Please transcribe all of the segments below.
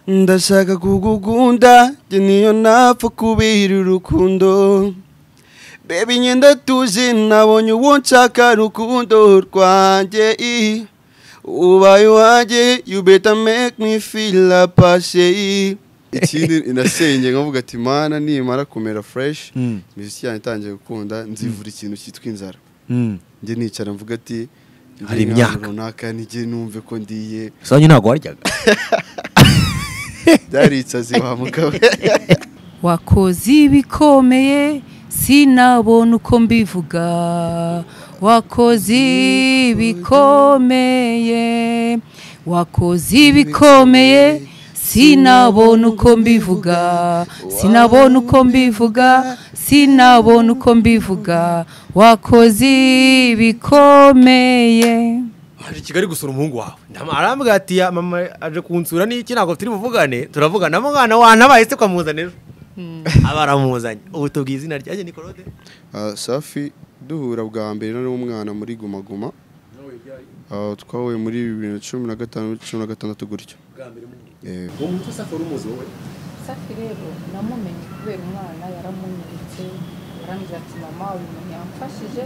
ndashaka kugukunda njye niyo napfa kubira urukundo reba inyenda tuje nabonye uwo nshaka rukundo rwanjye i ubaye uwanjye you better make me feel apashe i ikindi inasenge nkavuga ati mana nimara kumera fresh Mm. imiziki yanjye itangiye gukunda nzivura ikintu cyitwa inzara Mm. njye nicara mvuga ati Hari "Ndi imyaka." ahantu runaka nijye numve ko ndiye sanyu ntabwo waryaga byaritsazi wa mugabo wakoze ibikomeye sinabona uko mbivuga wakoze ibikomeye wakoze ibikomeye sinabona uko mbivuga sinabona uko mbivuga sinabona uko mbivuga wakoze ibikomeye waje i kigali gusura umuhungu wawe Ndam- arambwira ati ya mama aje kunsura n'iki ntabwo turi buvugane turavugana mwana wantabaye se kwamuzana ejo aba aramuzanye ubu tubwiye izina ryanjye ni korode Ah, safi duhura bwa mbere nari umwana muri Guma Guma Ah, twahuye muri bibiri na cumi na gatanu cumi na gatandatu gutyo Eh, uwo mutwe safi wari umuzi wowe safi rero namumenye kubera umwana yaramunyeretse arambwira ati mama uyu muntu yamfashije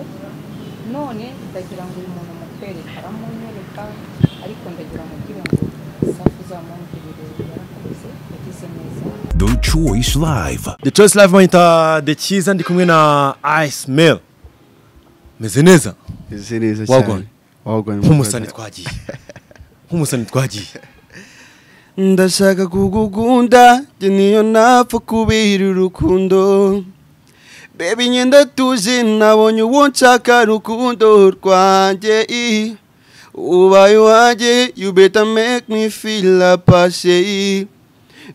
none ndagira ngo uyu muntu mukwereka aramunyereka ariko ndagira ngo ugira ngo safi uzamwongerere yarakoze yagize neza The Choice Live. the choice live monitor the cyiza ndi kumwe na ice mail meze neza ese neza Wagwan. cyane wagwan nk'umusani twagiye nk'umusani twagiye ndashaka kugukunda njye niyo napfa kubira urukundo reba inyenda tuje nabonye uwo nshaka rukundo rwanjye i ubaye uwanjye you better make me feel apashe i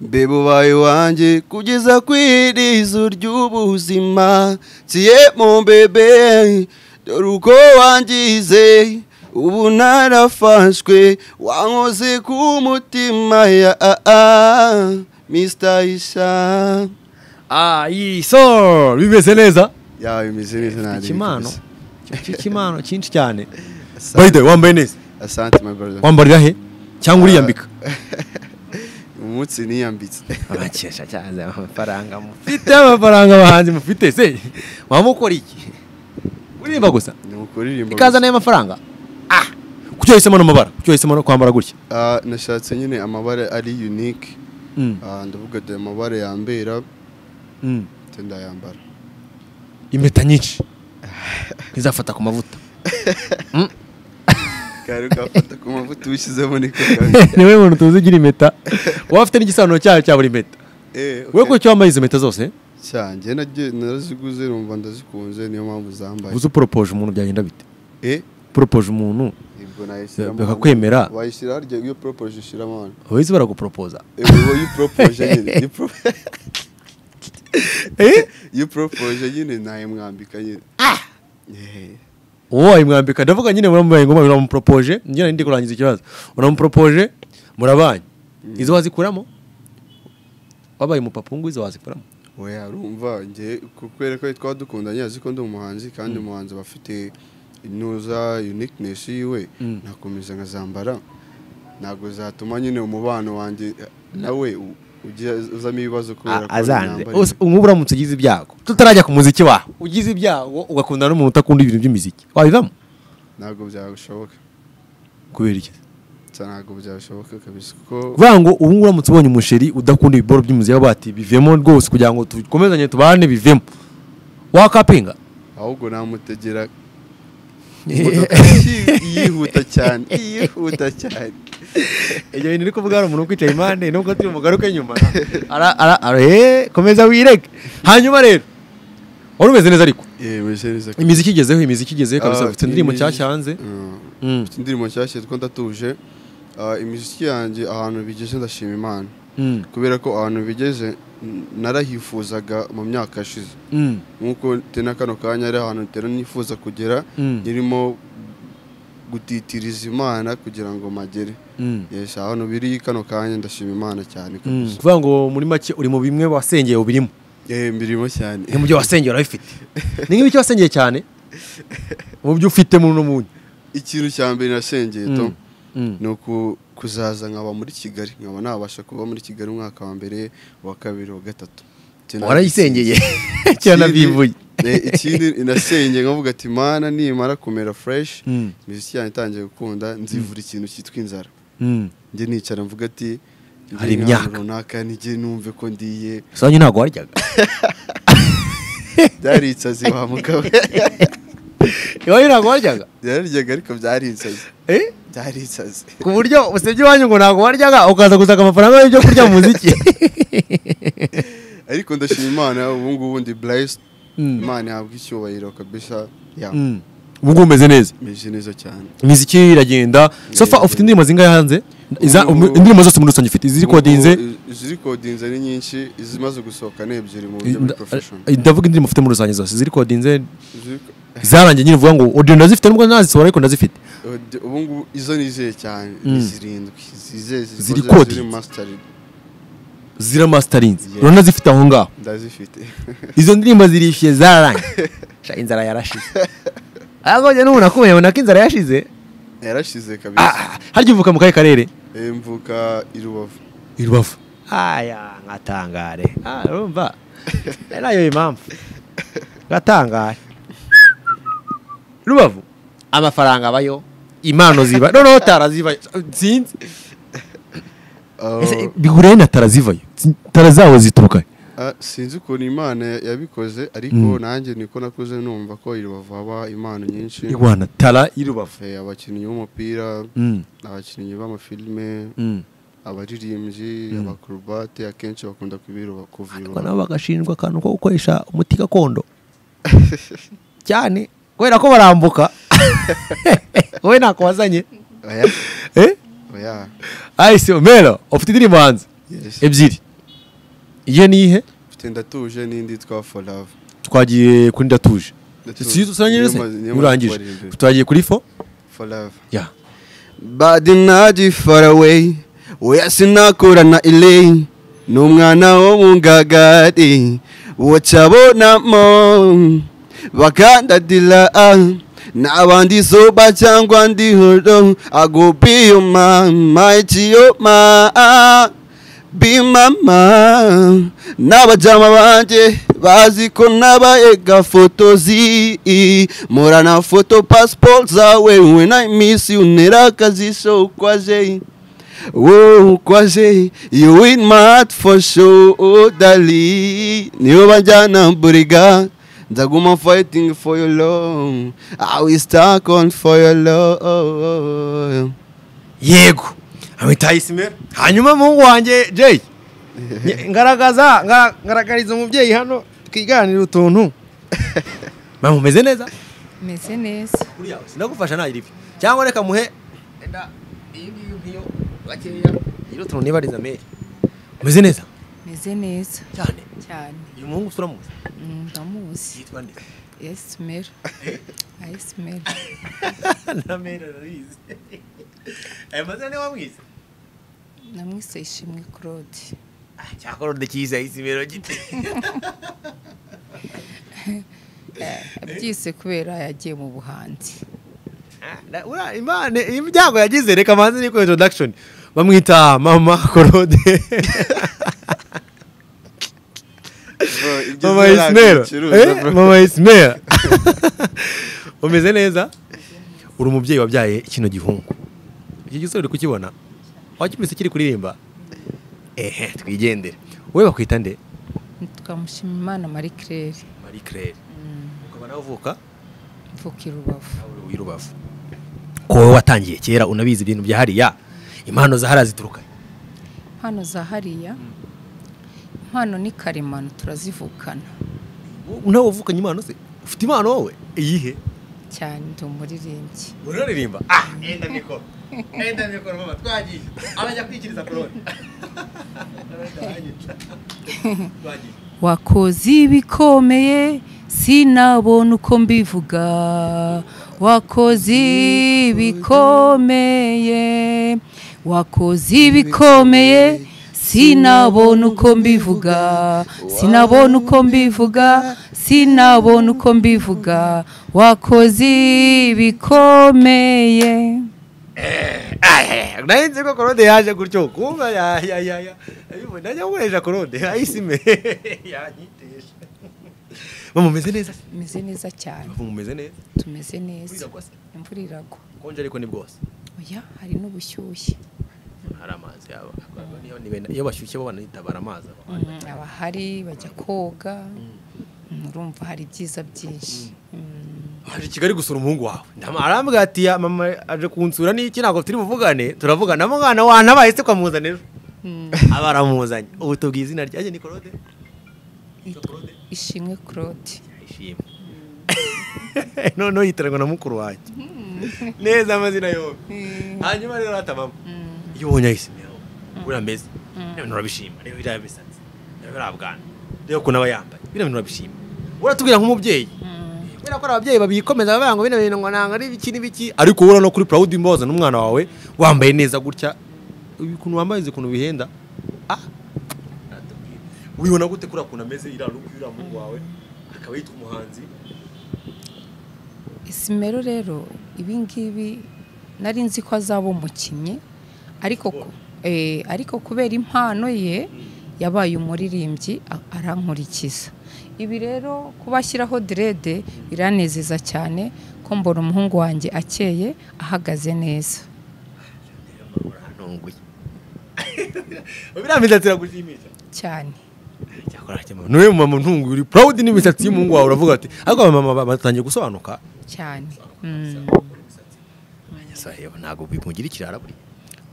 mbeba ubaye uwanjye kugeza ku irizo ry'ubuzima nsiye mu mbebe dore uko wangize ubu narafashwe wankoze ku mutima ya a a mr isha ayi so bimeze neza yawe bimeze neza nta ikimano icyo kimano cyinshi cyane by the way wambaye neza asante my brother wambarira he cyangwa uriyambika umunsi niyambitse abakesha cyane amafaranga mufite amafaranga abahanzi mufite se wamukora iki uririmba gusa ni ukuririmba ikaza nayo amafaranga ah kuki wahisemo ano mabara kuki wahisemo no kwambara gutya Ah, nashatse nyine amabara ari unique Ah, ndavuga ati amabara yambera Mm. ndetse ndayambara impeta nyinshi ntizafata ku mavuta kari ugafata ku mavuta ubishyizemo niko kabiri niwe muntu tuzi ugira impeta waba afite n'igisobanuro cyayo cya buri impeta Eh, wowe okay. kuki wambaye izo mpeta zose cyane njye nagiye- naraziguze numva ndazikunze niyo mpamvu zambaye uzi uporopoje umuntu byagenda bite eh uporopoje umuntu ibwo nayishyiramo bakakwemera wayishyira harya iyo propose ushyiramo hano abahizi baraguporopoza Eh, wowe iyo propose nyine iyo pro- eh iyo propose nyine nayo mwambika nyine Eh, uwo wayimwambika ndavuga nyine muramubaye ngoma uramuporopoje njye ndi kurangiza ikibazo uramuporopoje murabanye izo wazikuramo wabaye umupapa ngo izo wazikuramo we arumva njye kubera ko twaba dukundanye azi ko ndi umuhanzi kandi umuhanzi aba afite inuza uniqueness yiwe Mm. nakomeza nkazambara ntabwo zatuma nyine umubano wanjye eh, nawe u- ujya uzamo ibibazo kubera ko azanze nambara ibi. ubu uramutse ugize ibyago tutarajya ku muziki wawe ugize ibyago ugakundana n'umuntu utakunda ibintu by'imiziki wabivamo ntabwo byagushoboka kubera iki Nsa ntabwo byashoboka kabisa kuko vuga ngo ubu ngubu uramutse ubonye umusheri udakunda ibiboro by'umuzi waba bati bivemo rwose kugira ngo dukomezanye tubane bivemo wakapinga ahubwo namutegera imodoka yi- yihuta cyane yihuta cyane Ibyo bintu uri kuvuga hari umuntu ukwicaye impande nubwo turi mugaruke nyuma ara ara ara eh, komeza wirege hanyuma rero wari umeze neza ariko yewe meze imiziki igezeho imiziki igezeho kabisa Ah, ufite indirimbo imiziki- nshyashya hanze Mm. Mm. Mfite indirimbo nshyashya yitwa ndatuje Ah, imiziki yanjye ahantu bigeze ndashima imana Mm, kubera ko ahantu bigeze n- narahifuzaga mu myaka yashize mm, nk'uko te na kano kanya ari ahantu ntera nifuza kugera Mm. nirimo gutitiriza imana kugira ngo magere mm, yes ahantu biri kano kanya ndashima imana cyane mm. kabisa kuvuga ngo muri make uri mu bimwe wasengeye ubirimo eh mbirimo cyane ni mu byo wasengeye urabifite ni nk'ibiki wasengeye cyane mu byo ufite mu no munyu ikintu cya mbere nasengeye to Mm, mm. ni uku- kuzaza nkaba muri kigali nkaba nabasha kuba muri kigali umwaka wa mbere uwa kabiri uwa gatatu Iki na- warayisengeye cyane bivuye Eh, ikindi inasengeye nkavuga ati mana nimara kumera fureshi Mm. imiziki yanjye itangiye gukunda nzivura ikintu cyitwa inzara njye nicara mvuga ati njye Hari nk'ahantu imyaka. runaka nijye numve ko ndiye sonye ntabwo waryaga byaritsazi wa mugabo iwanyu ntabwo waryaga byararyaga ariko byaritsazi Eh? byaritsazi ku buryo usibye iwanyu ngo ntabwo waryaga ukaza gusaga amafaranga y'ibyo kurya mu muziki ariko ndashima imana ubu ngubu ndi burayisi Mm. imana ihabwa icyubahiro kabisa ya Mm. ubu ngubu umeze neza meze neza cyane imiziki iragenda sofa ufite indirimbo zingahe hanze Iza- Ubu- um- indirimbo zose muri rusange ufite izirikodinze Ubu ngubu, izirikodinze ni nyinshi izimaze gusohoka ni ebyiri mu buryo bwa porofeshoni ndavuga indirimbo ufite muri rusange zose izirikodinze zarangiye nyine uvuga ngo audio ndazifite nubwo ntazisohora ariko ndazifite ubu ngubu izo nizeye cyane Mm. ni zirindwi zizeye zikoze, Zirikodinze. ziri masitari zira masitarinzi Yes. uranazifite aho ngaho ndazifite izo ndirimbo zirishyuye zararangiye Sha, inzara yarashize ahubwo njye n'ubu nakumenya mbona ko inzara yarashize yarashize kabisa Ah, harya uvuka mu kahe karere Eh, mvuka i rubavu i rubavu aya nkatangare Ah, urumva ari nayo impamvu ngatangare rubavu amafaranga abayo impano ziba noneho tarazibayo sinzi Ah, Ese bihuriye na tarazivayo tara zawe zituruka ah, sinzi ukuntu imana yabikoze ariko nanjye niko nakuze numva ko i rubavu haba impano nyinshi igwana tara y'irubavu Eh, abakinnyi b'umupira Mm, abakinnyi b'amafilime mm. abaririmbyi abakorobate akenshi bakunda kubirwa ariko kuvira nabo bagashinjwa akantu ko gukoresha umuti gakondo cyane kubera ko barambuka wowe ntako wazanye oya Eh? oya ayise mero ufite indirimbo hanze yes ebyiri iye n'ihe mfite ndatuje n'indi yitwa for love twagiye kuri ndatuje Ndatuje. si usangije se Niyo ma- niyo ma- urangije barindwi. twagiye kuri fo for love ya bad naji far away oya sinakorana ilei n'umwana wo mu ngagari wacabonamo bakandadila n'abandi soba cyangwa ndihoro ago be your mama it's your ma be mama n'abajama banjye bazi ko nabaye gafotozi murana foto pasiporo zawe we na iminsi unera akazi so ukwaje wowe ukwaje you win my heart for sure dali niyo bajyana buriga nzaguma fighting for your love I will stuck on for your love yego amwita isimera hanyuma muhungu wanjye jay nye- ngaragaza ngara- ngaragariza umubyeyi hano twiganira utuntu mama umeze neza meze neza buriya sinagufasha ntagire ibi cyangwa reka muhe enda iyi ngiyi nkiyo bakeya gira utuntu nibariza meri umeze neza meze neza cyane cyane uyu muhungu turamuzi Mm, ndamuzi yitwa nde esimera ayisimera na meri arabizi aya mazina niwe wamwize namwise ishimwe claude Ah, cyakora udakize isimero gite abyise kubera yagiye mu buhanzi Ah, na- ura- imana imiryango yagize reka manzi niko introduction bamwita mama korode mama isimera mama isimera umeze neza uri umubyeyi wabyaye kino gihungu iki gisore uri kukibona wakibise kiri kuririmba ehe twigendere wowe bakwita nde twamushima imana marie claire marie claire ukaba nawe uvuka mvuka i rubavu uri uw'irubavu ko wowe watangiye kera unabizi ibintu bya hariya impano za hariya zituruka impano za hariya impano ni karemano turazivukana nawe uvukanye impano se ufite impano wowe iyihe cyane ndi umuririmbyi uraririmba ah enda mikoro enda mikoro mama twagiye arajya kwikiriza korone twagiye wakoze ibikomeye sinabona uko mbivuga wakoze ibikomeye wakoze ibikomeye sinabona uko mbivuga sinabona uko mbivuga sinabona uko mbivuga wakoze ibikomeye nayo nzi ko korode yaje gutyo kumva ya ya ya ya Ayumva, najya gukoresha korode ayisime yanyitesha mama umeze neza tumeze neza cyane Mama, umeze neza tumeze neza Imvura igwa se? imvura iragwa konje ariko ni bwose oya hari n'ubushyushye hari amazi yaba niyo ni bene- iyo bashyushye bo banitabara amazi aho. Mm, abahari bajya koga Mm, urumva hari ibyiza byinshi Mm. waje i kigali gusura umuhungu wawe Ndama- arambwira ati "Ya, mama aje kunsura n'iki ntabwo turi buvugane turavugana mwana wanabaye se kwamuzana ejo Mm. aba aramuzanye ubu tubwiye izina ryanjye ni korode korode ishimwe claude ishimwe noneho yitiranywa na mukuru wanjye neza amazina yombi hanyuma rero atabamo iyo ubonye ahise rero buriya ameze biriya bintu urabishima reba biriya bisatsi reba biriya bwana reba ukuntu aba yambaye biriya bintu urabishima uratubwira nk'umubyeyi kubera ko ari ababyeyi babikomeza bavuga ngo bino bintu ngo ntabwo ari ibiki n'ibiki ariko ubona no kuri purawudi mboza n'umwana wawe wambaye neza gutya uyu ukuntu wambaye uzi ukuntu bihenda ah natubwira. ubibona gute kuriya kuntu ameze iriya rugo iriya muhungu wawe akaba yitwa umuhanzi isimero rero ibingibi nari nzi ko azaba umukinnyi ariko ku- eh, ariko kubera impano ye yabaye umuririmbyi a- arankurikiza ibi rero kuba ashyiraho derede biranezeza cyane ko mbona umuhungu wanjye akeye ahagaze neza urantunguye biriya misatsi iragushimisha cyane cyakora cyema niwe mama ntunguye uri proud n'imisatsi y'umuhungu wawe uravuga ati ariko aba mama batangiye gusobanuka cyane Mm. saheho ntabwo bimugira ikirara buri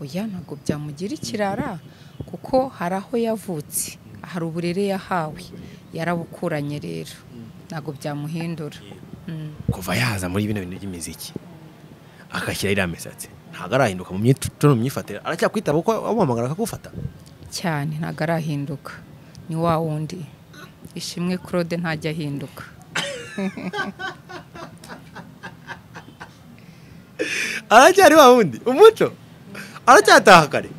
oya ntabwo byamugira ikirara kuko hari aho yavutse hari uburere yahawe yarabukuranye rero ntabwo byamuhindura Mm. kuva yaza muri bino bintu by'imiziki agashyira iriya misatsi ntabwo arahinduka mu myitwarire mu myifatire aracyakwitaba kuko amuhamagara akagufata cyane ntabwo arahinduka ni wa wundi ishimwe claude ntajya ahinduka aracyari wa wundi umuco aracyataha kare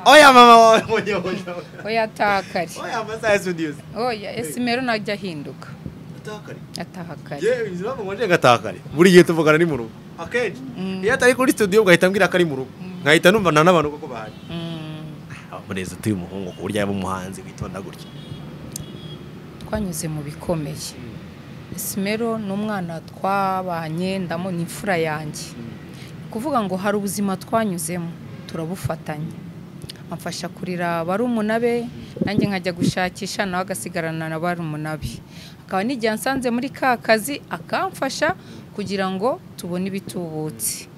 oya mama wawe oya oya oya ataha kare oya amasaha ya sudiyusi oya esimero ntajya ahinduka ataha kare ataha kare yewe izi mpamvu ngonje gataha kare buri gihe tuvugana ni mu rugo akenshi iyo atari kuri studio ugahita mbwira ko ari mu rugo nkahita numva nta n'abantu koko bahari Mm. amurezi utuye umuhungu ku buryo yaba umuhanzi witonda gutya twanyuze mu bikomeye esimero ni umwana twabanye ndamo ni imfura yanjye kuvuga ngo hari ubuzima twanyuzemo turabufatanya amfasha kurira barumuna be nanjye nkajya gushakisha nawe agasigarana na barumuna be akaba n'igihe ansanze muri ka kazi akamfasha kugira ngo tubone ibitubutse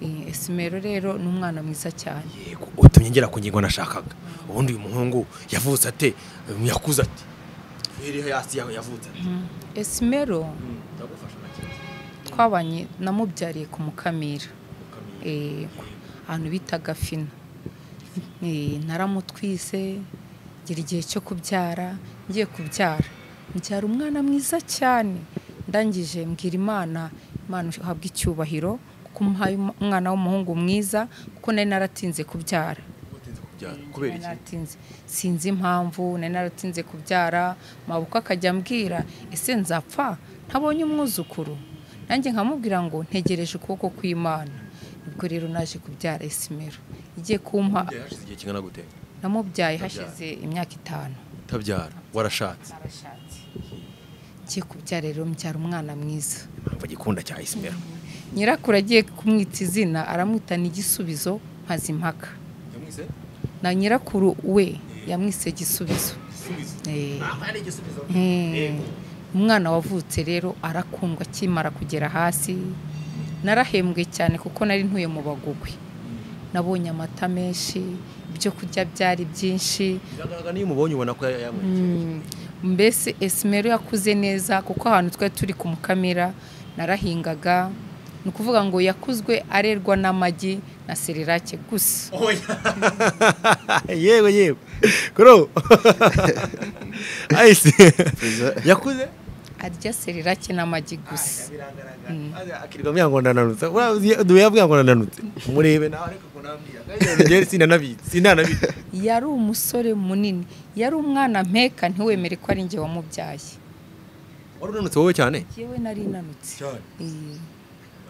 Eh, esimero rero ni umwana mwiza cyane yego utumye ngera ku ngingo nashakaga ubundi uyu muhungu yavutse ate uyu yakuze ate iriho hasi yawe yavutse ate esimero ndagufasha nta kibazo twabanye namubyariye ku mukamira Mukamira. Eh, ahantu bitaga fina Eh, naramutwise ngira igihe cyo kubyara ngiye kubyara mbyara umwana mwiza cyane ndangije mbwira imana imana uhabwa icyubahiro kuko umuhaye um- umwana w'umuhungu mwiza kuko nari naratinze kubyara Utinze kubyara kubera Nari iki naratinze sinzi impamvu nari naratinze kubyara mabuko akajya ambwira ese nzapfa ntabonye umwuzukuru nanjye nkamubwira ngo ntegereje ukuboko kw'imana nibwo rero naje kubyara esimero igiye kumpa Ubundi hashize igihe kingana gute namubyaye hashize imyaka itanu utabyara warashatse narashatse ngiye kubyara rero mbyara umwana mwiza impamvu agikunda cya isimera nyirakuru agiye kumwita izina aramwita n'igisubizo mpazimpaka yamwise na nyirakuru we yamwise gisubizo Eh. ntabwo ari igisubizo Eh, umwana wavutse rero arakundwa akimara kugera hasi narahembwe cyane kuko nari ntuye mu bagugwi nabonye amata menshi ibyo kurya byari byinshi biragaragara niyo umubonye ubona ko yamwise Mm, mbese esimero yakuze neza kuko ahantu twari turi ku mukamira narahingaga ni ukuvuga ngo yakuzwe arerwa n'amagi na serirake gusa yego yego kuro ayise yakuze arya serirake n'amagi gusa akirwa myangona nanutse duya bwangona nanutse murebe nawe ariko kunambira kandi sinanabizi sinanabizi yari umusore munini yari umwana mpeka ntiwemere ko ari njye wamubyaye wari unanutse wowe cyane yewe nari nanutse cyane Eh,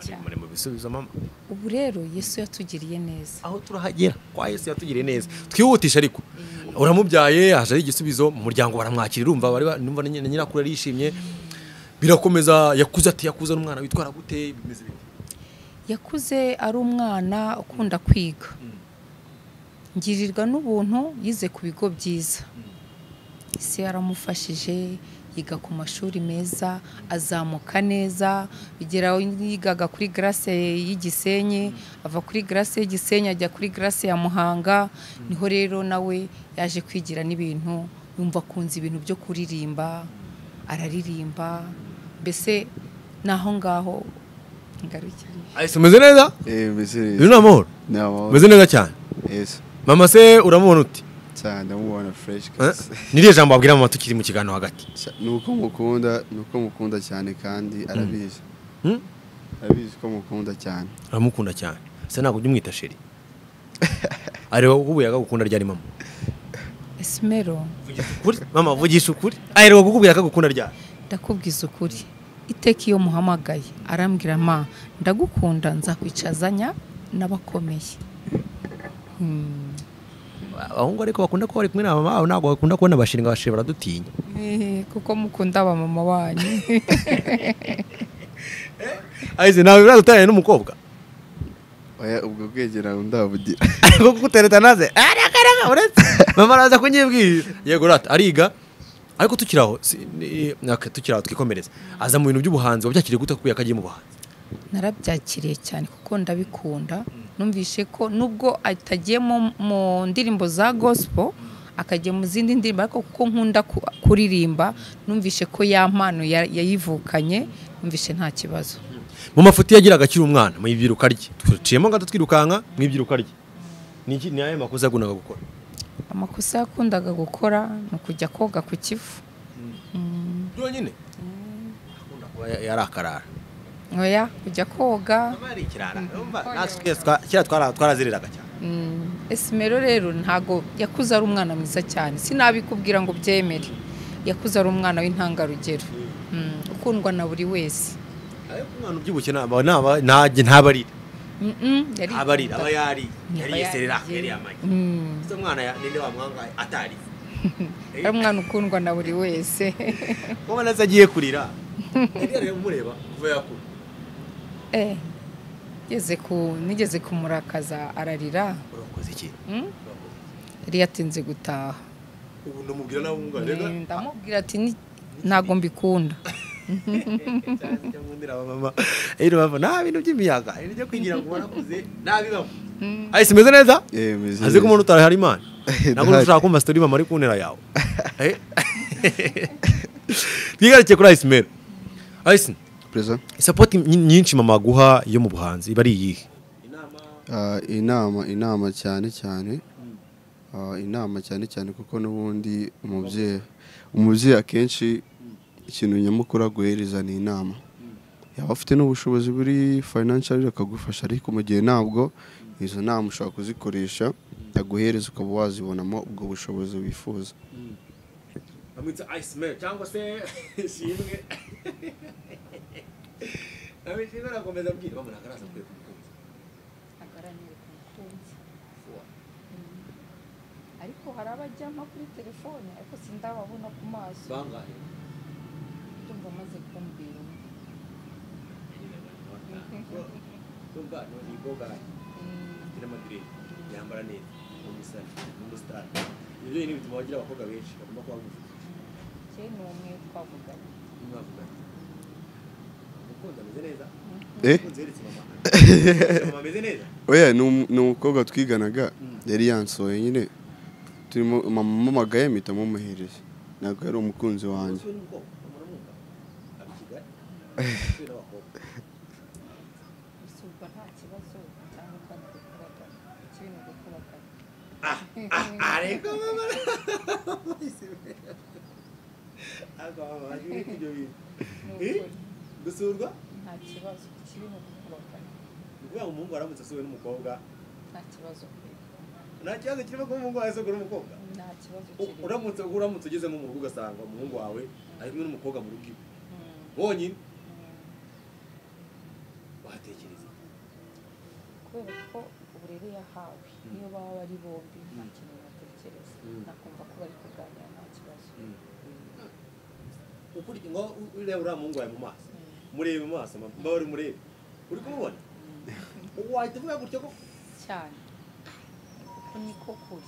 cyane muri mu bisubizo mama ubu rero yesu yatugiriye neza aho turahagera kwa yesu yatugiriye neza twihutisha ariko uramubyaye haje ari igisubizo mu muryango baramwakira urumva bari ba- numva na nyina- na nyirakuru yarishimye birakomeza yakuze ati yakuze n'umwana witwara gute bimeze bite yakuze ari umwana ukunda kwiga ngirirwa n'ubuntu yize ku bigo byiza ese yaramufashije yiga ku mashuri meza azamuka neza bigera aho yigaga kuri garase y'igisenyi ava kuri garase y'igisenyi ajya kuri garase ya muhanga niho rero nawe yaje kwigira n'ibintu yumva akunze ibintu byo kuririmba araririmba mbese ni aho ngaho ngarukira ahise umeze neza Eh, mbese uyu ni amahoro ni amahoro umeze neza cyane Yes. mama se uramubona uti cyane ndamubona fresh Eh? guys. ni iriya jambo wabwira mama tukiri mu kiganiro hagati Cya- ni uko mukunda ni uko mukunda cyane kandi arabizi Hmm? arabizi ko mukunda cyane uramukunda cyane se ntabwo ujya umwita sheri areba kukubuye akagukunda ryari mama esimero Vugisha ukuri mama vugisha ukuri areba kukubwira akagukunda ryari ndakubwiza ukuri iteka iyo muhamagaye arambwira ma ndagukunda nzakwicazanya n'abakomeye Hmm. abahungu ariko bakunda kuba bari kumwe na mama babo ntabwo bakunda kubona abashinga abashiri baradutinya Eh, kuko mukunda abamama banyu ahise nawe biraza utaranye n'umukobwa oya ubwo bwegera ndabugira ariko kukutereta naze areka areka uretse mama araza kunyibwira yego rata ariga ariko tukiri aho si- ni- aka- tukiri aho twikomereza aza mu bintu by'ubuhanzi wabyakiriye gute kuko yakagiye mu buhanzi narabyakiriye cyane kuko ndabikunda numvishe ko nubwo atagiye mu- mu ndirimbo za gospel akajya mu zindi ndirimbo ariko kuko nkunda ku- kuririmba numvishe ko ya mpano ya- yayivukanye numvishe nta kibazo mu mafuti yagiraga akiri umwana mu ibyiruka rye duciyemo gato twirukanka mu ibyiruka rye ni iki- ni ayahe makosa yakundaga gukora amakosa yakundaga gukora ni ukujya koga ku kivu byonyine akunda kuba ya- yari akarara oya kujya koga Aba yari ikirara urumva natwe twese twa- kera twara- twarazereraga cyane Mm, esimero rero ntago yakuze ari umwana mwiza cyane sinabikubwira ngo byemere yakuze ari umwana w'intangarugero Mm, ukundwa na buri wese ariko umwana ubyibushye naba naba ntajye ntabarira Mm, mm, yari- abarira aba yari yari Aba yeserera yari- yari amagi Mm, ese umwana ya- ninde wamwangaye atari ari umwana ukundwa na buri wese wowe nazo agiye kurira yari yari umureba kuva yakura Eh, ngeze ku nigeze kumurakaza ararira urakoze iki Mm, yari yatinze gutaha ubu ndamubwira nawe umwana rega Mm, ndamubwira ati "Ni- ntago mbikunda irabava nta bintu by'imiyaga ibyo kwigira ngo warakuze ntabibamo ahise imeze neza Eh, mbese azi ko umuntu utarahari imana ntabwo Ndahari. ushaka kumva sitori mama ari ku ntera yawe Eh? twigarukiye kuri ahise imera ahise perezida sapoti nyinshi mama aguha yo mu buhanzi iba ari iyihe Ah, inama inama cyane cyane Ah, inama cyane cyane kuko n'ubundi umubyeyi umubyeyi akenshi ikintu nyamukuru aguhereza ni inama yaba afite n'ubushobozi buri financial akagufasha ariko mu gihe ntabwo izo nama ushobora kuzikoresha aguhereza ukaba wazibonamo ubwo bushobozi wifuza bamwita ayisi meri cyangwa se shimwe shimwe arakomeza abwira bamwe ntabwo araza kure kumukunzi ariko hari abajyamo kuri telefone ariko sindababona ku maso bangahe ndumva amaze kumbwira umwe. numva ni bogahe agira amadirede yambara neza ni umusore ni umusitari ibyo ni ibintu bagira abakobwa benshi bagomba kuba bagufi kera ni umwe twavuganye n'umwavugana umukunzi ameze neza Eh? umukunzi yeretse mama Yeretse mama ameze neza oya ni umu- ni umukobwa twiganaga yari yansohoye nyine turimo mama amamagaye mpita mumuhereza ntabwo yari umukunzi wanjye uyu ni umukobwa muramwumva ari i kigali uyu ni abakobwa gusa ubwo nta kibazo cyangwa kandi dukubagana ikibi ni ugukubagana ariko mama ariko mama bagiye ibyo bintu Ni Eh? ukuri, gusurwa nta kibazo ikibi ni ugukubagana ni ukuvuga ngo umuhungu aramutse asuwe n'umukobwa nta kibazo kirimo. nta kibazo kirimo kuba umuhungu yasogora umukobwa nta kibazo U- kirimo uramutse uramutse ugeze nko mu rugo ugasanga umuhungu wawe ari kumwe n'umukobwa mu rugo iwe Mm, bonyine watekereza kubera ko uburere yahawe niyo baba ari bombi nta kintu batekereza nakumva ko bari kuganira nta kibazo ukurya ngo u- ureba uriya muhungu wawe mu maso murebe mu maso mba uri murebe uri kumubona wahita uvuga gutya ko cyane kuko niko kuri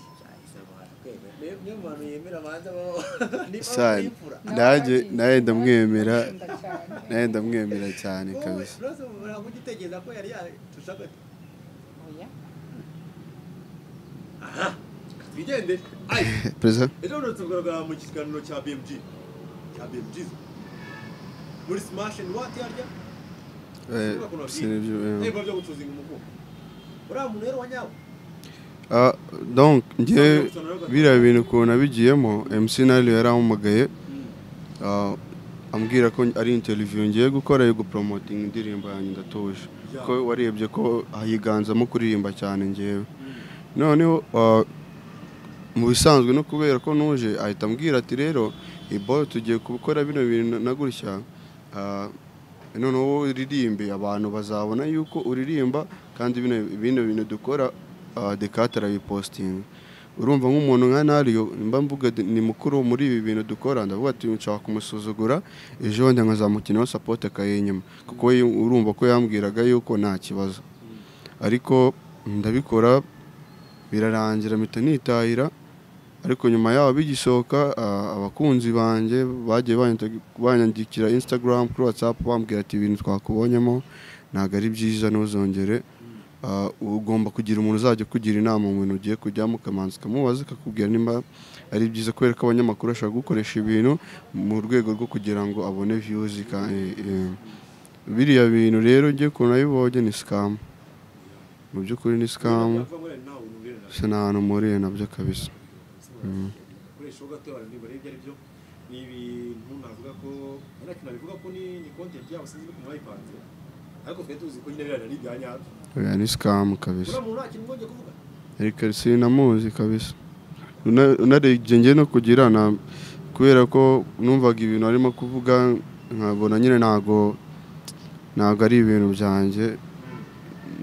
niyo muntu yemera abanza baho Sana. Nanjye- nanjye ndamwemera. nawe ndamwemera cyane kabisa uragugitekereza ko yari yatushaka aha twigendere ayi perezida ejo bundi tugaragara mu kiganiro cya bmg cya bmg muri smash and what yarya eh, sinibyo, eh. niba byo gucuzinga umukungu uriya muntu rero wa nyawe Ah, donc njye biriya bintu ukuntu abigiyemo MC Nile yarampamagaye ah, ambwira ko ari interview ngiye gukora yo gupromoting indirimbo yanjye ndatuje ko warebye ko higanzamo kuririmba cyane njyewe noneho ah, mu bisanzwe no kubera ko nuje ahita ambwira ati rero iboyo tugiye gukora bino bintu na gutya ah, noneho wowe uririmbe abantu bazabona yuko uririmba kandi bino bino bintu dukora ah, Decat arabipositinga urumva nk'umuntu nka nariyo mba mvuga de- ni mukuru muri ibi bintu dukora ndavuga ati nshaka kumusuzugura ejo bundi nkazamukinaho sapoti akayinyuma kuko we urumva ko yambwiraga yuko nta kibazo ariko ndabikora birarangira mpita nitahira ariko nyuma yaho bigisohoka ah, abakunzi banjye bagiye banyandika- banyandikira instagram kuri whatsapp bambwira ati ibintu twakubonyemo ntabwo ari byiza ntuzongere Ah, ugomba kugira umuntu uzajya kugira inama mu bintu ugiye kujyamo ukamanza ukamubaza akakubwira nimba ari byiza kubera ko abanyamakuru bashobora gukoresha ibintu mu rwego rwo kugira ngo abone views ka- eh, eh. biriya bintu rero njye ukuntu nabibonye ni scam mu by'ukuri ni scam Kuva muri nawe urubwire nawe bisa n'ahantu mpuriye nabyo kabisa ukoresha ho gato abantu niba ibyo ari byo ni ibintu navuga ko hari akintu nabivuga ko ni ni content yabo sinzi ukuntu bayipanze ariko twe tuzi ko nyine biriya ni ibya nyabyo oya ni scam kabisa uriya muntu nta kintu ngomba kuvuga Erika sinamuzi kabisa Una- unarebye njye no kugira na kubera ko numvaga ibintu arimo kuvuga nkabona nyine ntago ntago ari ibintu byanjye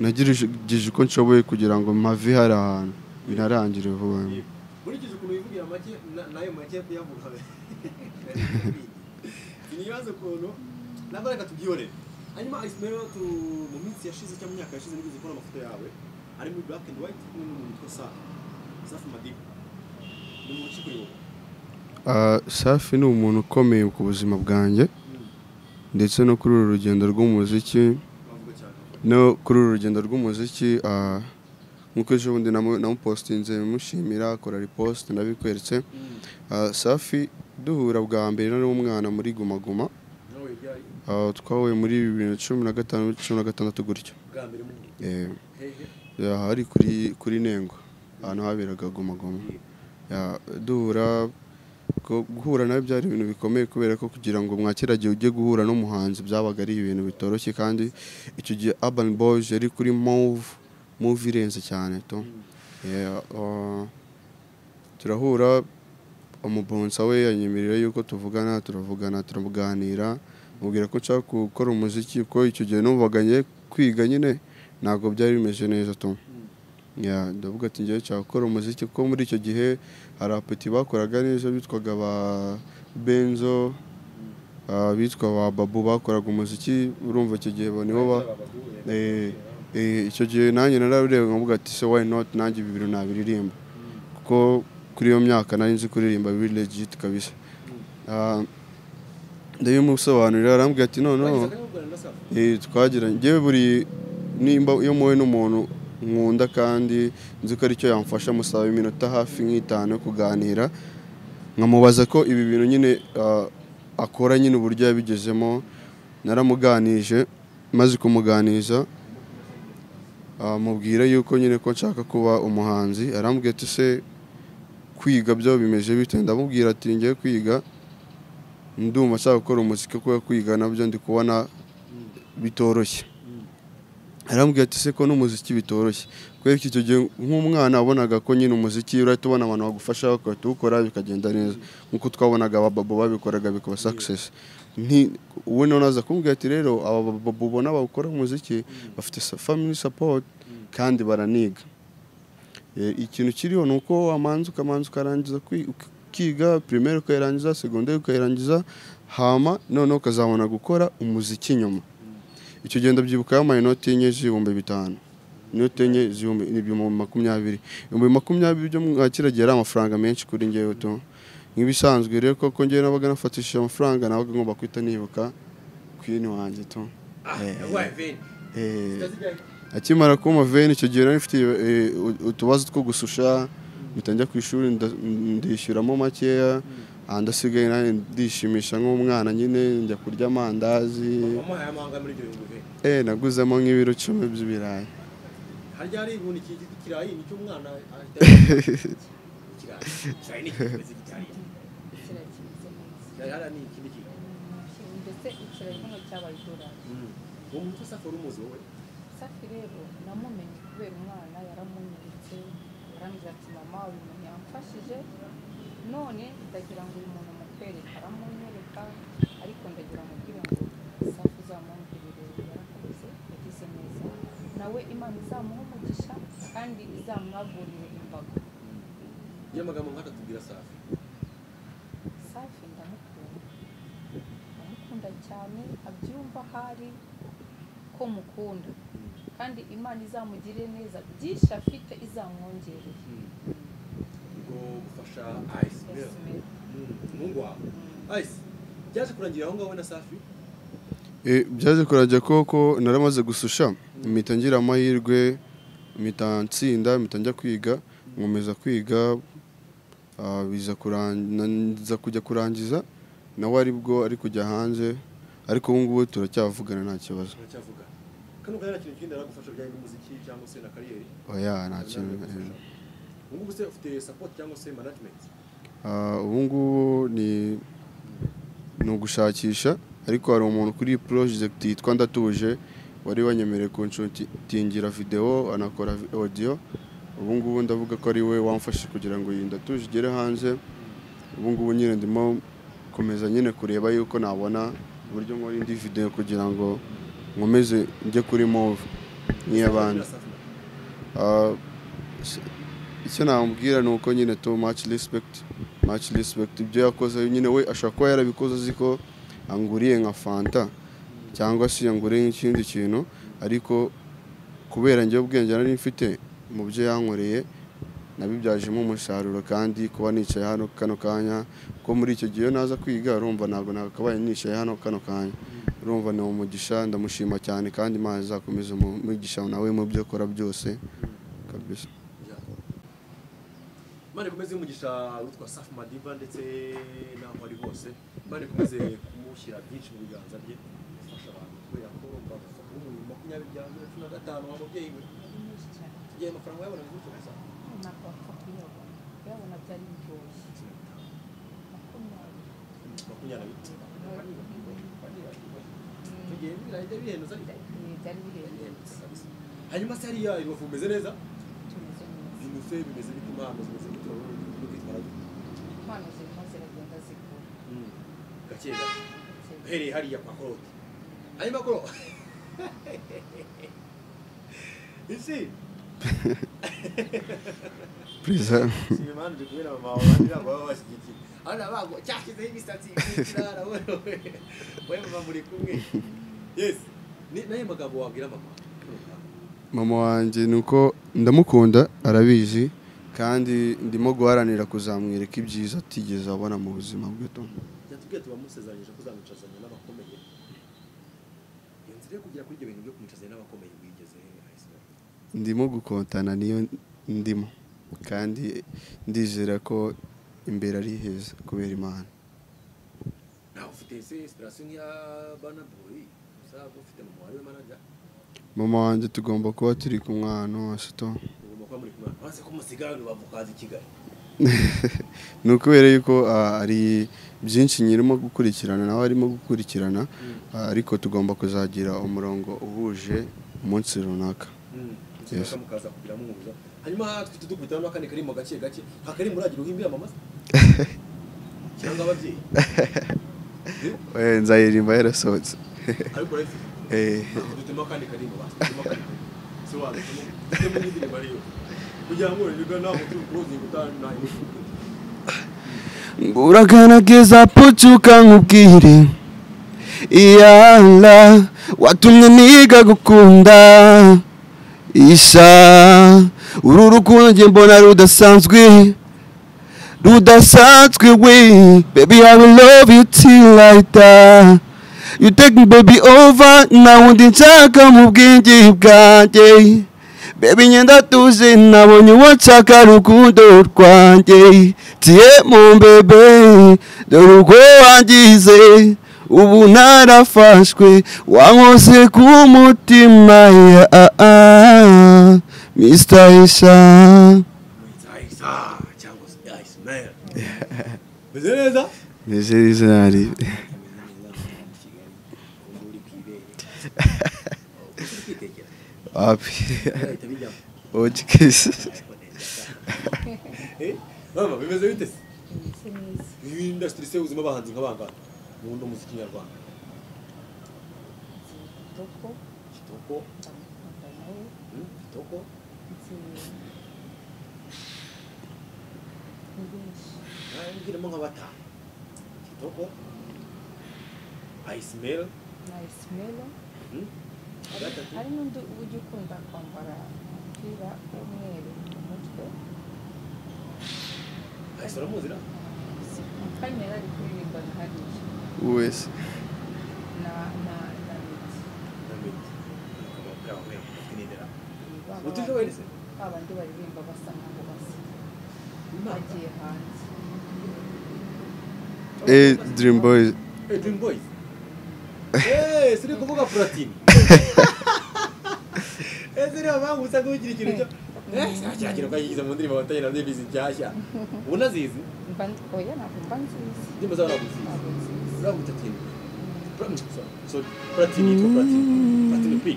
nagirije uko nshoboye kugira ngo mpave hari ahantu binarangire vuba nkurikije ukuntu wivugira make na- nayo make kuyavuga ntibaze ukuntu nabwo reka tubyihorere hanyuma ice rero tu- mu minsi yashize cyangwa mu myaka yashize nigeze kubona amafoto yawe ari muri black and white kumwe n'umuntu witwa safi safi madiba ni mu rukiko iwawe Ah, safi ni umuntu ukomeye ku buzima bwanjye ndetse no kuri uru rugendo rw'umuziki bavuga cyane no kuri uru rugendo rw'umuziki ah, nk'uko ejo bundi namu- namupositinze mushimira akora riposite ndabikweretse Ah, safi duhura bwa mbere nari umwana muri Guma Guma nawe byari Ah, twahuye muri bibiri na cumi na gatanu cumi na gatandatu gutyo bwa mbere mu Eh, hehe aha ari kuri kuri Nengo ahantu haberaga Guma Guma Ya, duhura ko guhura nawe byari ibintu bikomeye kubera ko kugira ngo mwakiragihe ujye guhura n'umuhanzi byabaga ari ibintu bitoroshye kandi icyo gihe Urban Boys yari kuri Move Move irenze cyane to Yeah, ah, turahura umubonsa we yanyemerera yuko tuvugana turavugana turaganira mubwira ko nshaka gukora umuziki kuko icyo gihe numvaga ngiye kwiga nyine ntabwo byari bimeze neza tu Ya, ndavuga ati ngewe nshaka gukora umuziki kuko muri icyo gihe hari apeti bakoraga neza bitwaga ba benzo ah, bitwa ba babu bakoraga umuziki urumva icyo gihe bo nibo ba Eh, eh, icyo gihe nanjye narabireba nkavuga ati se why not nanjye ibi bintu nabiririmba kuko kuri iyo myaka nari nzi kuririmba biri legit kabisa Ah, ndabimusobanurira arambwira ati noneho eh, twagiranye ngewe buri nimba iyo muhuye n'umuntu nkunda kandi nzi ko aricyo yamfasha musaba iminota hafi nk'itanu yo kuganira nkamubaza ko ibi bintu nyine ah, akora nyine uburyo yabigezemo naramuganije maze kumuganiza ah, mubwira yuko nyine ko nshaka kuba umuhanzi arambwira ati se kwiga byo bimeze bite ndamubwira ati ngiye kwiga ndumva nshaka gukora umuziki kuko kwiga nabyo ndi kubona bitoroshye arambwira ati se ko n'umuziki bitoroshye kubera ko icyo gihe nk'umwana wabonaga ko nyine umuziki urahita ubona abantu bagufasha bagahita uwukora bikagenda neza nk'uko twabonaga abababo babikoraga bikaba success nti ubu noneho aza kumbwira ati rero aba bababo ubona bakora umuziki bafite sa- family support kandi baraniga Eh, ikintu kiriho ni uko wamanza ukamanza ukarangiza kwi- ukiga primaire ukayirangiza segonderi ukayirangiza hama noneho ukazabona gukora umuziki nyuma icyo gihe ndabyibukaho amayinoti enye z'ibihumbi bitanu inoti enye z'ibihumbi n'ibihumbi makumyabiri ibihumbi makumyabiri byo mwakiragiye ari amafaranga menshi kuri ngewe to nk'ibisanzwe rero koko ngewe nabaga nafatishije amafaranga nabaga ngomba kwita nibuka kwini wanjye to Eh, akimara kumpa veni icyo gihe nari mfite eh, u- utubazo two gususha mpita njya ku ishuri nda- ndishyuramo makeya ah, ndasigaye nanjye ndishimisha nk'umwana nyine njya kurya amandazi Eh, naguzemo nk'ibiro icumi by'ibirayi ndetse ikirayi hano cyabaye idolari safi rero namumenye kubera umwana yaramunyeretse arambwira ati mama uyu muntu yamfashije none ndagira ngo uyu muntu mukwereka aramunyereka ariko ndagira mubwire ngo safi uzamwongerere yarakoze yagize neza nawe imana izamuha umugisha kandi izamwagurire imbago safi ndamukunda ndamukunda cyane abyumva ahari ko mukunda kandi imana izamugirire neza byinshi afite izamwongerere Yes, ma'am. byaje kurangira aho ngaho na safi Eh, byaje kurajya koko naramaze gususha mpita ngira amahirwe mpita nsinda mpita njya kwiga nkomeza kwiga ah, biza kuran- na- nza kujya kurangiza nawe aribwo ari kujya hanze ariko ubu ngubu turacyavugana nta kibazo turacyavuga kano kanya nta kintu kindi naragufasha bijyanye n'umuziki cyangwa se na kariyeri oya nta kintu eh. ubungubu se ufite support cyangwa se management Ah, ubu ngubu ni ni ugushakisha ariko hari umuntu kuri project yitwa ndatuje wari wanyemereye kunshutingira video anakora vi- audio ubu ngubu ndavuga ko ari we wamfashe kugira ngo iyi ndatuje igere hanze ubu ngubu nyine ndimo komeza nyine kureba yuko nabona uburyo nkora indi video kugira ngo nkomeze njye kuri move nk'iy'abandi Ah, s- icyo namubwira ni uko nyine to much respect much respect ibyo yakoze nyine we ashobora kuba yarabikoze azi ko anguriye nka fanta cyangwa se yanguriye nk'ikindi kintu ariko kubera njye ubwenge nari mfite mu byo yankoreye nabibyajemo umusaruro kandi kuba nicaye hano kano kanya ko muri icyo gihe iyo naza kwiga urumva ntabwo nakabaye nicaye hano kano kanya urumva ni umugisha ndamushima cyane kandi imana izakomeza umugisha nawe mu byo akora byose kabisa mane komeze umugisha witwa safi madiba ndetse n'aho ari hose mane komeze kumushyira byinshi mu biganza bye afasha abantu kubera ko bagufa kuri bibiri makumyabiri bya mirongo cumi na gatanu ababyeyi be Ni nyinshi cyane igihe amafaranga yabonaga gutyo gusa ntabwo wapfa kuyabona kuyabona byari biryoshye makumyabiri makumyabiri icyo Mm, gihe birahita bihenduza ni byari bihendutse hanyuma se hariya i rubavu bimeze neza tumeze neza bimufe bimeze bite impano zimeze bite wowe n'ubwitwara bwe impano zirimo ziragenda zikura gake gake ndetse uhereye hariya kwa korode hanyuma koro isi perezida nshima impano ndi kumwe na mama wawe abandi ntabwo baba bashyigikiye aho nabagwa cyashyizeho imisatsi ikirara wowe wowe mama muri kumwe yes ni nayo magambo wabwira mama mama wanjye ni uko ndamukunda arabizi kandi ndimo guharanira kuzamwereka ibyiza atigeze abona mu buzima bwe to yatubwiye tuba musezeranyije ko uzamwicazanya n'abakomeye iyo nzira yo kugera kuri ibyo bintu byo kumwicazanya n'abakomeye wigeze ahisemo ndimo gukontana niyo ndimo kandi ndizera ko imbere ari heza kubera imana nawe ufite ese inspiration nk'iya bana boy uzaba ufite mama wawe manager mama wanjye tugomba kuba turi kumwe ahantu hose to ugomba kuba muri kumwe uretse ko musigaye rubavu kazi kigali ni ukubera yuko ah, hari byinshi nyirimo gukurikirana nawe arimo gukurikirana ah, ariko tugomba kuzagira umurongo uhuje umunsi runaka mukiga mukaza kugira muhuza hanyuma twite dukubitaho n'akandi karimbo gake gake nta karimbo uragira uhimbira amamaza cyangwa ababyeyi Eh, nzaririmba yarasohotse ariko urabifite Eh, dutema akandi karimbo basi dutema akandi karimbo si wadutema dutema indirimbo ariyo kugira ngo urebe nta muntu ukuruzi gutanga nta muntu buragarageza pucuka nkubwire iyala watumye niga gukunda isha uru rukundo njye mbona rudasanzwe rudasanzwe we baby i will love you till i die you take me baby over nta wundi nshaka mu bwenge bwanjye baby ngenda tuzi nabonye uwo nshaka rukundo rwanjye tiye mu mbebe dore ubwo wangize ubu narafashwe wankoze ku mutima ya ah, ah, mr isha ayisa cyangwa se ayisimeri meze neza nizeri zari api ojikisi mama bimeze bite se bimeze neza iyi indasitiri se ubuzima bahanze nka bangana mu wundi muziki nyarwanda kitoko kitoko ndamukunda nawe hmm, kitoko nzi ni benshi ngiramo nka batanu kitoko ayisimeri na isimero hmm, gatatu hari n'undi ujya ukunda kwambara umupira w'umweru mu mutwe ayisimeri muzira kane yari ari kuririmba na hariya wese na na na miti utishoboye se babandi baririmba basa nkaho basa bagiye hanze Eh, Dream Boys. Hey, Dream Boys. Eh, siri kuvuga Platini. Eh, siri abangu usanga ugira ikintu cyo. Eh, cya kintu kayigize mu ndirimbo batanye na Davis cyashya. Unazizi? mba oya ntabwo mba nziza Ndimo za naguzi. ntabwo nziza Uramu tatini. Pra- sorry, Sorry, Platini to Platini. Platini P.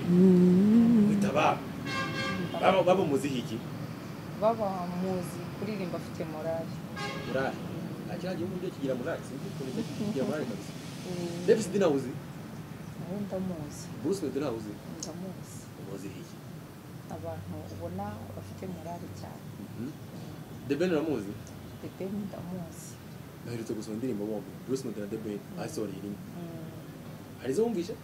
Utaba. Baba baba muziki. baba muzi kuririmba afite morali Murari. Akira gihe umuntu kigira murari, sinzi ukuntu kigira murari kabisa. Davis dinawuzi. nawe ndamuzi Bruce Lee dinawuzi. ndamuzi Muziki. abantu ubona bafite morali cyane Mhm. The Ben Ramuzi. pepe ndamuzi naherutse gusoma indirimbo bombi Bruce Melody na The Ben ayisohoreye rimwe Mm, hari izo wumvise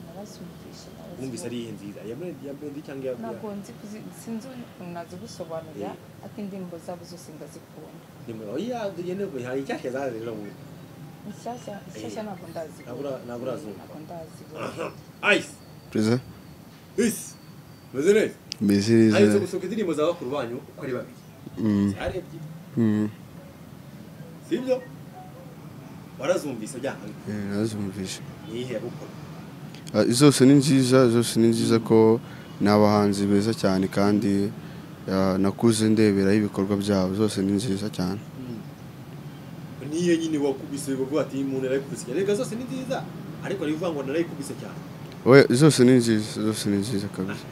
narazumvishe narazibonye. wumvise ari iyihe nziza iya Melody iya Melody cyangwa iya ntabwo nzi kuzi- sinzi ukuntu nazigusobanurira ariko indirimbo zabo zose ndazikunda nimero iya dugenewe hari icyashya zaje rero mu inshyashya inshyashya ntabwo ndazibona Ntabwo- ntabwo urazumva. ntabwo ndazibona ice Perezida. ice meze neza Mbese neza. aherutse gusohoka indirimbo za bakuru banyu uko ari babiri Mm, zarebye mm. sibyo warazumvise byanga Eh, Nazumvise. ni iyihe yagukora Ah, zose ni nziza zose ni nziza ko ni abahanzi beza cyane kandi ah, nakuze ndeberaho ibikorwa byabo zose ni nziza cyane niyo nyine wakubise bavuga ati umuntu yarayikubise cyane reka zose ni nziza ariko hari ibivuga ngo narayikubise cyane we zose ni nziza zose ni nziza kabisa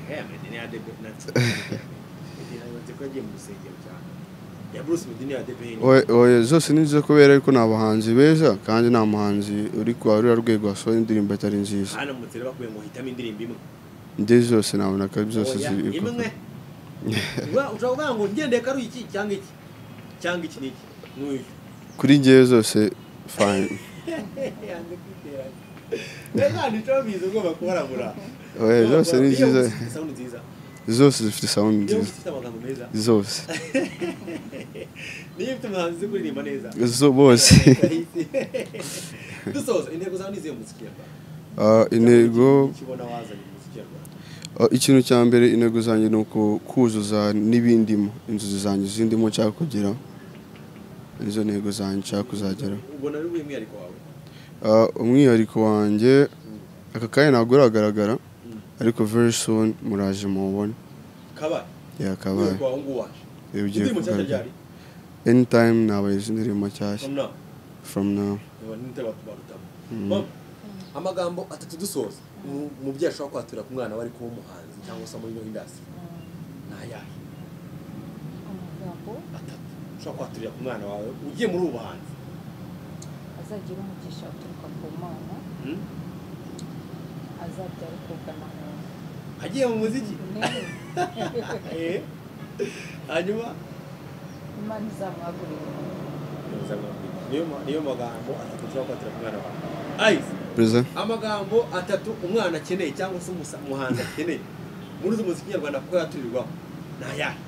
ya Bruce Medini ya Debeni we we zose ni nziza kubera yuko ni abahanzi beza kandi nta muhanzi uri kwa ruriya rwego wasohora indirimbo atari nziza hano mutse rero bakuye ngo hitamo indirimbo imwe ndetse zose nabona ko zose Oya, ziri imwe Uba- ushobora kuvuga ngo ngendeye ko ari iki cyangwa iki cyangwa iki n'iki n'uyu kuri ngewe zose fine yanze kwiteranya reka nicyo bize ugomba kubarabura we zose ni nziza sound nziza zose zifite sound niyo nziza ufite amagambo meza zose niyo ufite umuhanzi uzi kuririmba neza zo bose dusoza intego zawe ni izihe mu muziki nyarwanda Ah, intego kibona wazanye mu muziki nyarwanda Ah, ikintu cya mbere intego zanjye ni uku kuzuza n'ibindimo inzozi zanjye zindimo nshaka kugeraho nizo ntego zanjye nshaka kuzageraho ubona ari ubuhe mwihariko wawe Ah, umwihariko wanjye aka kanya ntabwo uragaragara ariko very soon muraje mubone kabaye yakabaye mwihariko wawe ngubu waje ugiye indirimbo nshyashya kugaragara ryari anytime nabaye izi ndirimbo nshyashya from now from now niba nitera baruta mama amagambo atatu dusoza umu- umubyeyi ashobora kwatura ku mwana we ariko w'umuhanzi cyangwa se muri ino indasi ni ayahe amagambo atatu ushobora kwaturira ku mwana wawe ugiye muri ubu buhanzi azagira umugisha uturuka ku mana Hmm? azabyara ukobwa na muntu agiye mu muziki Eh. hanyuma imana izamwagurira niyo ma- niyo magambo atatu ushobora kwatura ku mwana wawe ayise perezida amagambo atatu umwana akeneye cyangwa se umusa- umuhanzi akeneye muri uzi muziki nyarwanda kuko yaturirwaho ni ayahe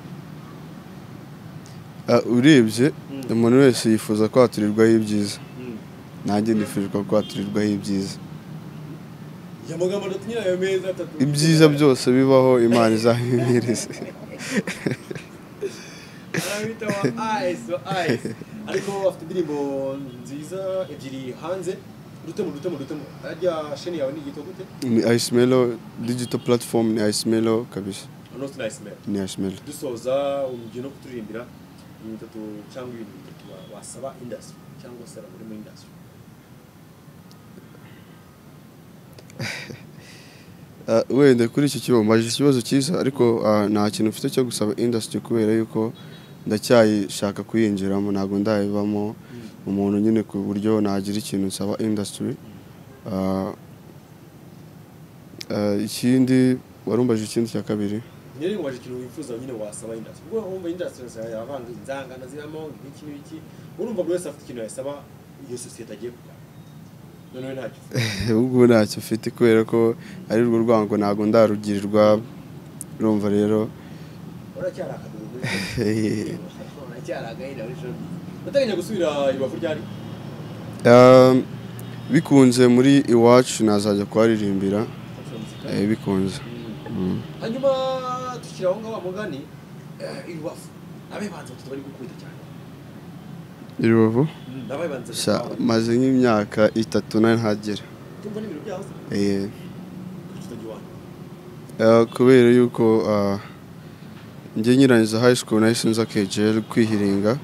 Ah, urebye Mm. umuntu wese yifuza kwaturirwaho ibyiza Hmm. nanjye nifuza kwaturirwaho ibyiza ya magambo atatu nyine ayo meza atatu ibyiza byose bibaho imana izabimwereze arabita wa ayise wa ayise ariko bafite indirimbo nziza ebyiri hanze dutemo dutemo dutemo harya sheni yawe ni igito gute ni ayisimelo digito platform ni ayisimelo kabisa hano tunayisimera ni ayisimelo dusoza umujyi no kuturirimbira ibintu bitatu cyangwa ibintu bitatu wa- wasaba indasi cyangwa se abagore muri indasi Ah, wenda kuri iki kibazo mbajije ikibazo cyiza ariko ah, nta kintu mfite cyo gusaba industry kubera yuko ndacyayishaka kuyinjiramo ntabwo ndayibamo umuntu nyine ku buryo nagira ikintu nsaba industry Ah, ah, ikindi warumbajije ikindi cya kabiri nyine ngo ikintu wifuza nyine wasaba indasi ubwo wumva indasi yavanga inzangano zibamo iki n'iki urumva buri wese afite ikintu yasaba iyo sosiyete agiye kugana noneho ntacyo ufite ubwo ntacyo mfite kubera ko ari rwo rwango ntabwo ndarugirirwa urumva rero uracyari akaguru muri uracyari agahinda muri shoni urateganya gusubira ibafu ryari Ah, bikunze muri iwacu nazajya kuharirimbira eh, bikunze hanyuma tukiri aho ngaho mugani irubafu abebanza batatu bari gukunda cyane irubavu abebanza Sha, maze nk'imyaka itatu nayo ntagera tumva n'ibintu byabo se Eh, kitagira iwanyu eh, kubera yuko ah, njye nyirangiza high school nahise nza KJL kwihiringa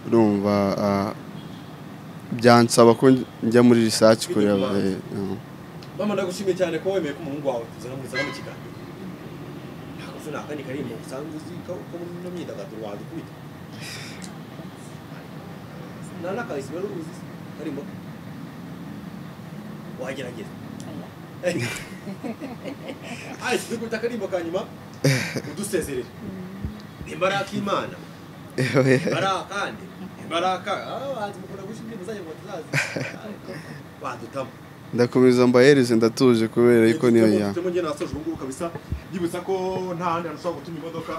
urumva ah, byansaba ko njya muri research kureba Kwiga eh, eh. mama ndagushimiye cyane ko wemeye ko umuhungu wawe tuzana muzana mu kiganiro ntabwo se nakandi karimbo usanzwe uzi ko ko mu myidagaduro wadukubita nta n'akahise rero uzi se? karimbo wagerageza ayi dukubita akarimbo ka nyuma udusezerere imbaraga k'imana imbaraga kandi imbaraga abahanzi mukunda gushimira imuzanye ngo tuzazi badutamo ndakomeza mbahereze ndatuje kubera yuko niyo ya Dufitemo njye nasoje ubu ngubu kabisa byibutsa ko nta handi hantu ushobora gutuma imodoka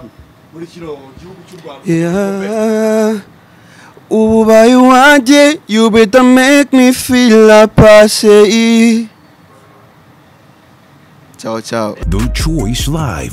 muri kino gihugu cy'u Rwanda Yeah. Ububaye wanjye, you better make me feel a passe. Ciao, ciao. The Choice Live